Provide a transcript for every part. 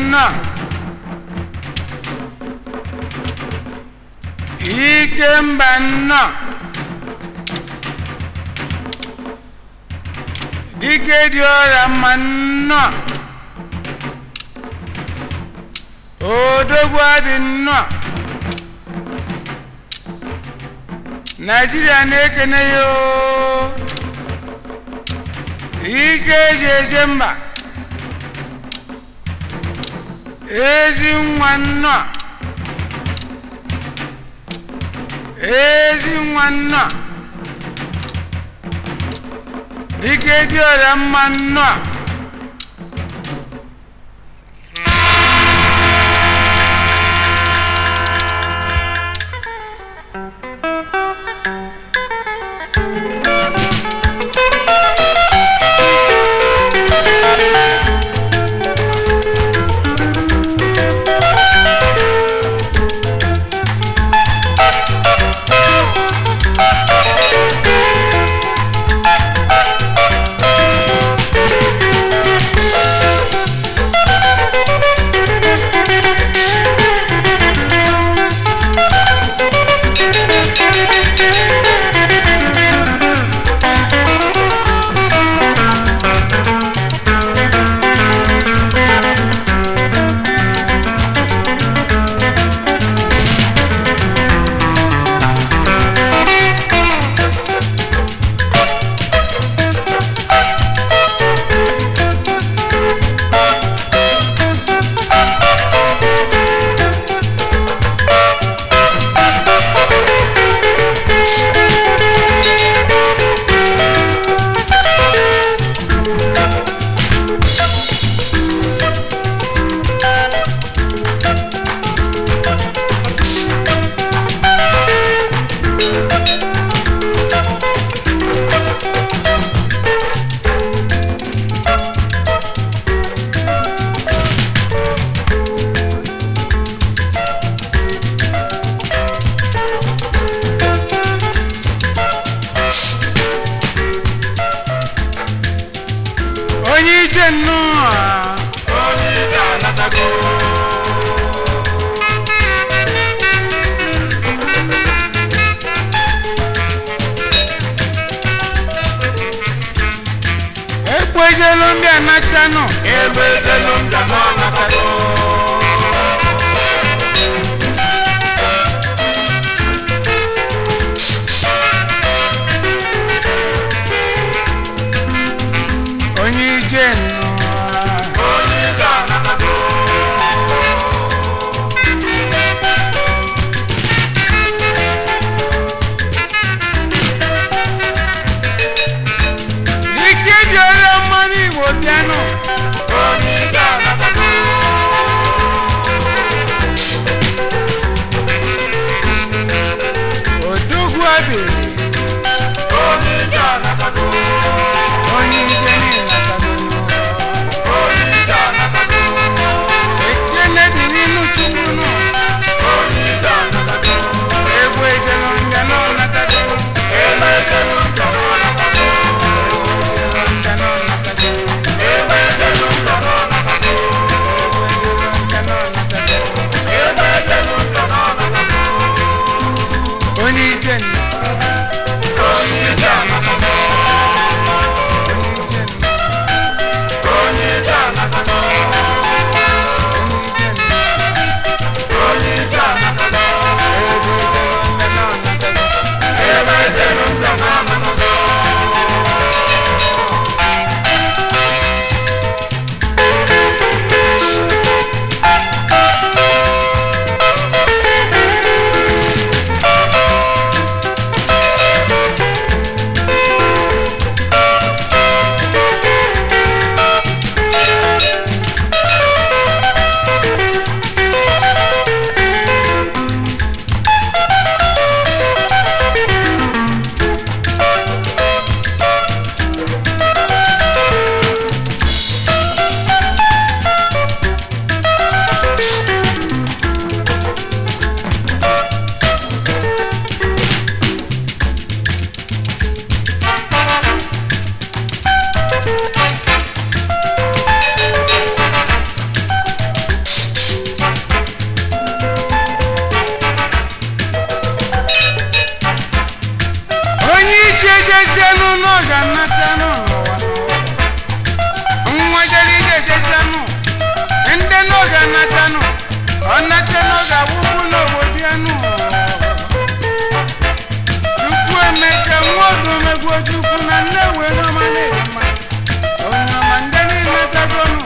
nnọọ ike mba nnọọ dike dị ọrịa mma nnọọ odogwu adị nnọọ naijiria na-ekene ya oo. ike eji eje mba ezi nwa nnọọ ezi nwa nnọọ dike dị ọrịa mma nnọọ onye ije nnọọ onye ije anatago ekwejelu ndị anatanụ ebe ejelu mbịa na anatago onye ije nnọọ onye ije anatago dike dị ọrịa mmanụ igbo bịanụ onye ije anatago odogwu abịrị onye ije anatago onye ije nilatagonu onye ije anatago ekele dị n'ịnụ chukwu nọ onye ije anatago egwu ejelu ndị nọ natago ebe ejelu mbịa na anatago ndị nọ natago ebe ejelu mbịa na anatago ndị nọ natago ebe ejelu mbịa na anatago onye ije nnọọ onye ije anatago onye ije nnọọ onye ije anatago onye ije nnọọ onye ije anatago egwu ejelu ndị nọ natago ebe ejelu mbịa na anatago ga-awụpụ n'obodo ya nụ chukwu emeka nwodo megwo chukwu na nnewe n'ọma na-ere mma onye ọma ndị niile tagonu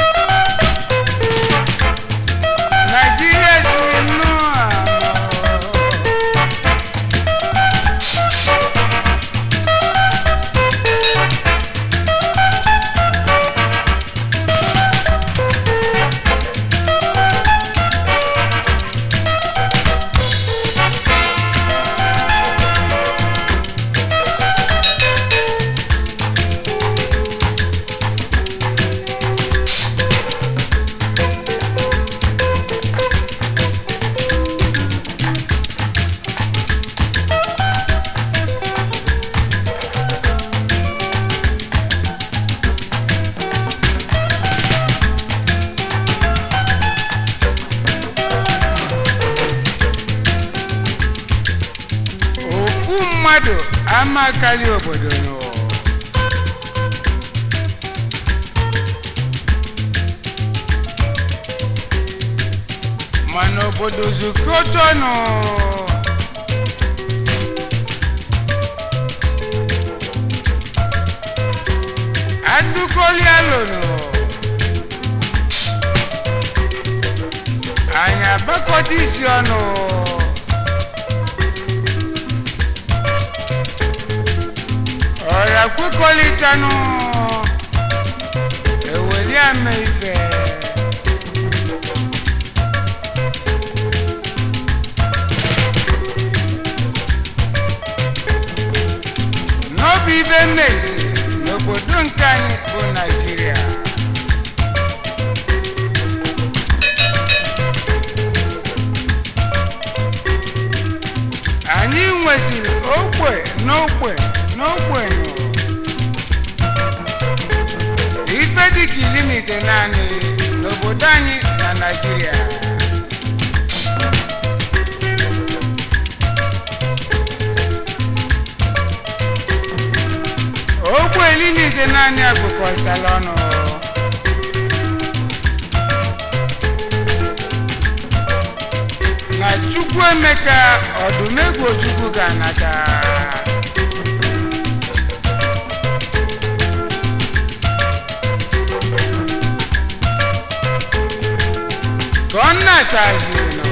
naijiria siri nnọọ anọ ofu mmadụ amakali obodo nụ mana obodo zukọtọnụ adụkọlialụnụ anyị agbakọta isi ọnụ ọ̀rọ̀ kwekọrịtanụ eweli ama ife n'obi ibe mmezi n'obodo nke anyị bụ naijiria anyị nwesịrị ogbe n'ogbe n'ogbe nụ ife dịka ilimite naanị n'obodo anyị na naijiria ogbe ilimite naanị agụkọtala ọnụ na chukwu emeka ọdụmegwu chukwu ga-anata ka ọ na-atazinụ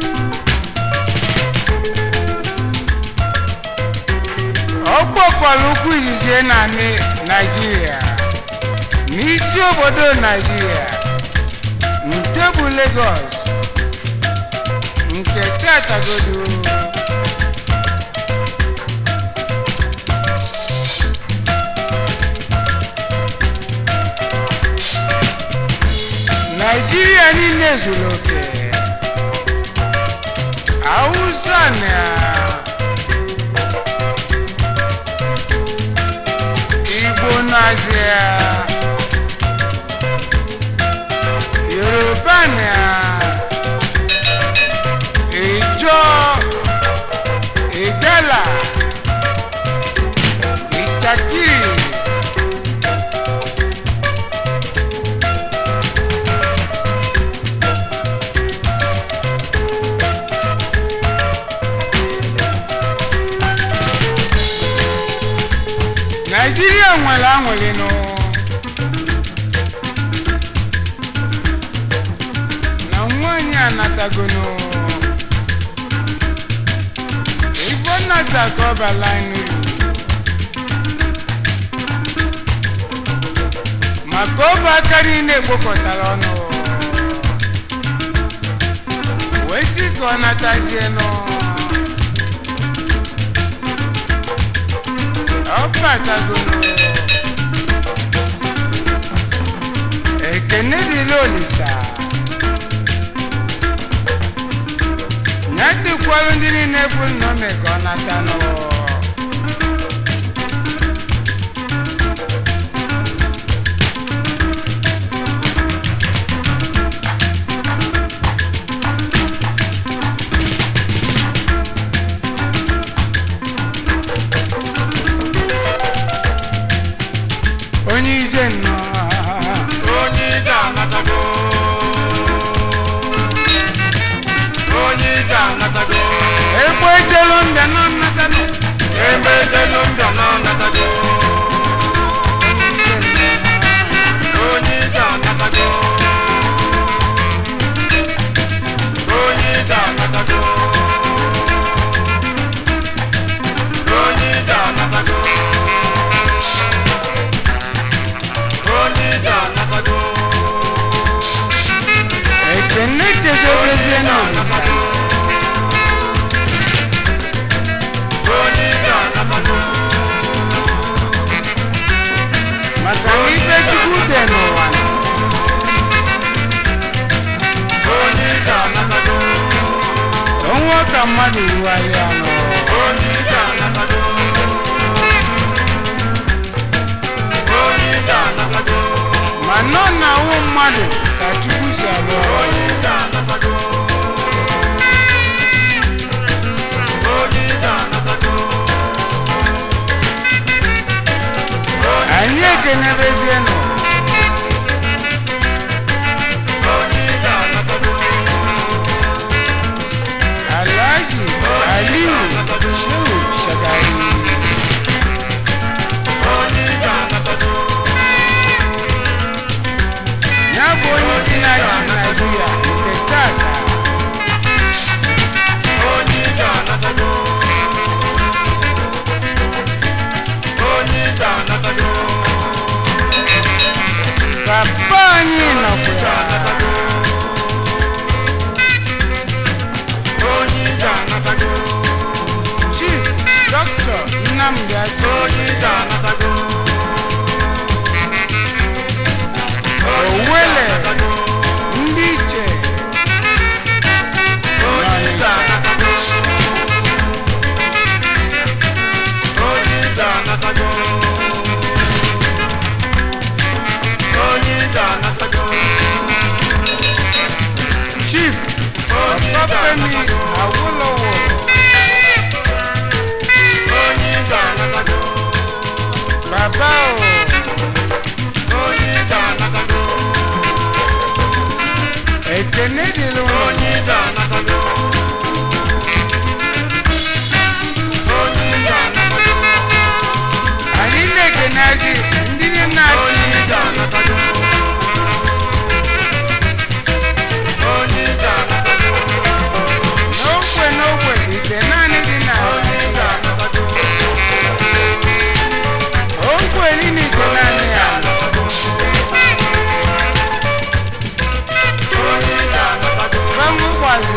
ọ kpọkwara ụkwụ izizi na ni- naijiria n'isi obodo naijiria nke bụ Lagos nke tatagodo naijiria niile zuru oke hausa na igbo nazia yoruba na ìjọ ìgbẹ́là ìjàkiri naijiria nwere anwụlịnụ na nwaanyị anatagonu igbo nnata ka ọ bala nri maka ọbụ aka niile ekpokọtara ọnụ wee sị ka ọ natazie nụ ọ batagonu ekene dịla olisa ya dịkwalụ ndị niile bụ nnọme ka ọ nata n'ụwa onye ije nnọọ onye ije anatago mmadụ rugharịa nọ onye ije anatago onye ije anatago ma nọ na awụ mmadụ ka chukwu si arụ ọrụ onye ije anatago onye ije anatago anyị ekenebezienụ onye ije anatago alhaji aliyu shehu shagari onye ije anatago ya bụ onye isi na-achị naijiria nke tata onye ije anatago onye ije anatago papa anyị nọkwa ya onye ije anatago chief dọkịta nnamdi azụ onye ije anatago owele ndị iche onye ije anatago onye ije anatago onye ije anatago chief ọbafemi awolowo onye ije anatago baba o onye ije anatago ekene dịrị ụlọ onye ije anatago onye ije anatago anyị na-ekenazi ndị na-achị onye ije anatago onye ije anatago n'ogbe n'ogbe ite naanị dị na onye ije anatago ogbe niile ite naanị ya onye ije anatago bamụkwazi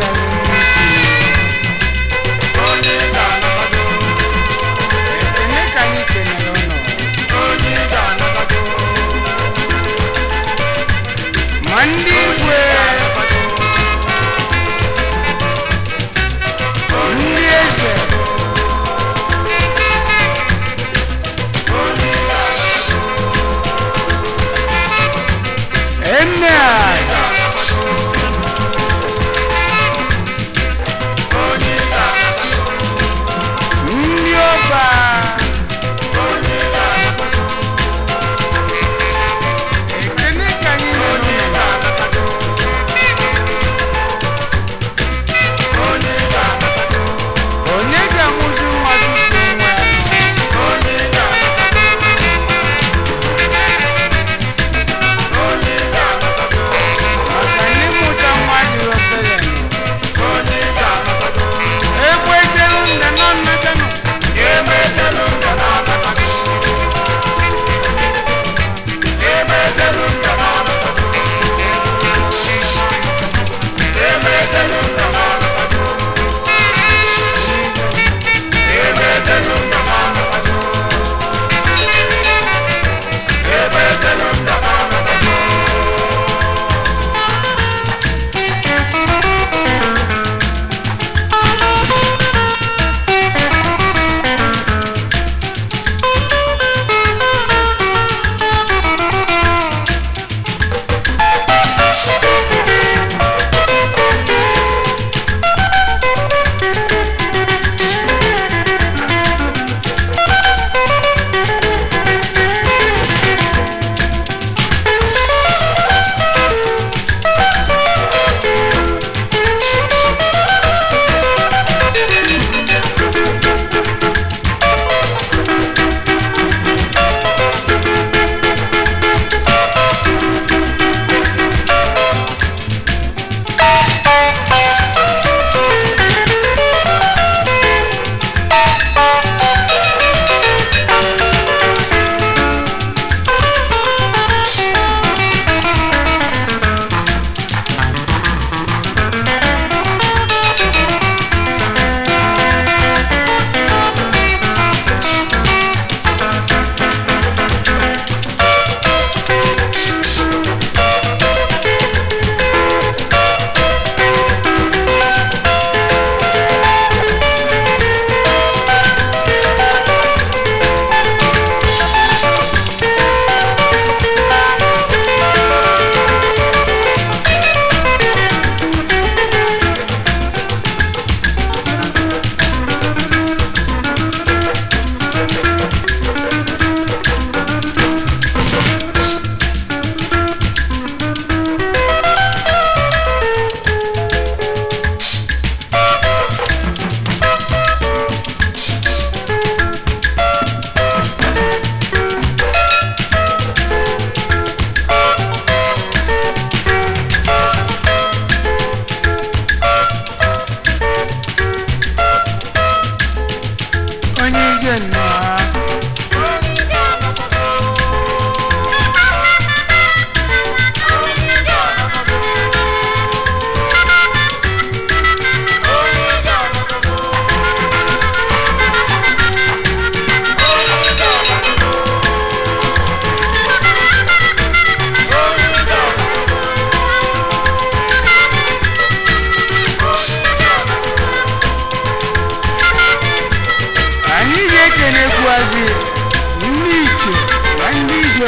na-ekenekwuazi ndị iche na ndị igwe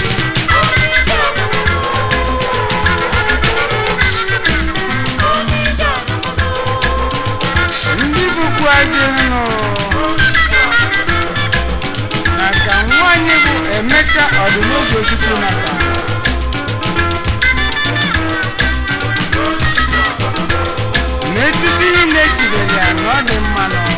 ndị bụkwuazi nụ na ka nwanyị bụ emeka ọdịnogochukwu nata n'etiti niile echibere ya na ọ dị mma nọ